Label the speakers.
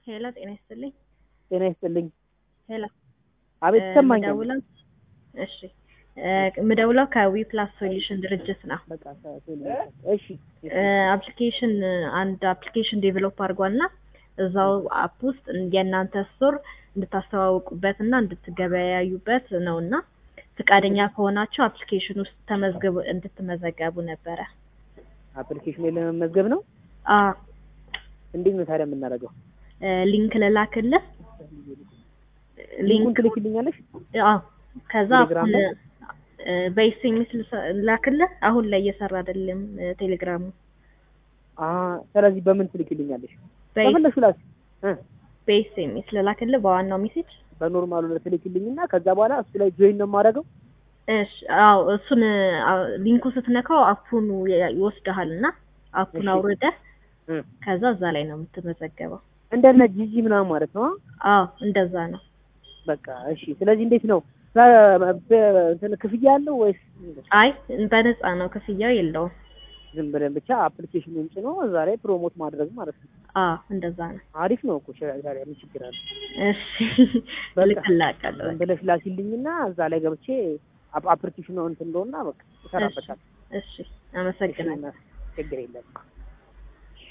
Speaker 1: ሄሎ ጤና ይስጥልኝ።
Speaker 2: ጤና ይስጥልኝ።
Speaker 1: ሄሎ
Speaker 2: አቤት ይሰማኛል።
Speaker 1: ምደውለው እሺ ምደውለው ከዊ ፕላስ ሶሉሽን ድርጅት ነው።
Speaker 2: በቃ እሺ
Speaker 1: አፕሊኬሽን አንድ አፕሊኬሽን ዴቨሎፕ አድርጓል እና እዛው አፕ ውስጥ የእናንተ ስቶር እንድታስተዋውቁበት እና እንድትገበያዩበት ነው እና ፍቃደኛ ከሆናችሁ አፕሊኬሽን ውስጥ ተመዝግቡ እንድትመዘገቡ ነበረ።
Speaker 2: አፕሊኬሽን ላይ ለመመዝገብ ነው።
Speaker 1: አ
Speaker 2: እንዴት ነው ታዲያ የምናደርገው?
Speaker 1: ሊንክ ልላክልህ።
Speaker 2: ሊንኩን ትልክልኛለሽ?
Speaker 1: አዎ ከዛ
Speaker 2: ቴሌግራም ላይ?
Speaker 1: በኤስኤምኤስ ላክልህ። አሁን ላይ እየሰራ አይደለም ቴሌግራሙ።
Speaker 2: አ ስለዚህ በምን ትልክልኛለሽ?
Speaker 1: በኤስ-
Speaker 2: በፈለግሽው ላክ እ
Speaker 1: በኤስኤምኤስ ልላክልህ በዋናው ሜሴጅ።
Speaker 2: በኖርማሉ ላይ ትልክልኝና ከዛ በኋላ እሱ ላይ ጆይን ነው የማደርገው።
Speaker 1: እሺ አዎ እሱን አ- ሊንኩ ስትነካው አፑን ይ- ይወስድሃል እና አፑን
Speaker 2: እሺ።
Speaker 1: አውርደህ
Speaker 2: እ
Speaker 1: ከዛ እዛ ላይ ነው የምትመዘገበው።
Speaker 2: እንደነ ጂጂ ምናምን ማለት ነው። አ?
Speaker 1: አዎ እንደዛ ነው።
Speaker 2: በቃ እሺ። ስለዚህ እንዴት ነው በ- በ- እንትን ክፍያ አለው ወይስ
Speaker 1: አይ በነፃ ነው፣ ክፍያው የለውም።
Speaker 2: ዝም ብለን ብቻ አፕሊኬሽኑን ጭኖ እዛ ላይ ፕሮሞት ማድረግ ማለት ነው?
Speaker 1: አዎ እንደዛ ነው።
Speaker 2: አሪፍ ነው እኮ ሸ- ታዲያ ምን ችግር አለ?
Speaker 1: እሺ
Speaker 2: በቃ
Speaker 1: ልክላቀለሁ።
Speaker 2: ዝም ብለሽ ላኪልኝና እዛ ላይ ገብቼ አፕ- አፕሊኬሽኑ እንትን እንደሆነ በቃ እሰራበታለሁ።
Speaker 1: እሺ አመሰግናለሁ።
Speaker 2: እሺ፣ ችግር የለም።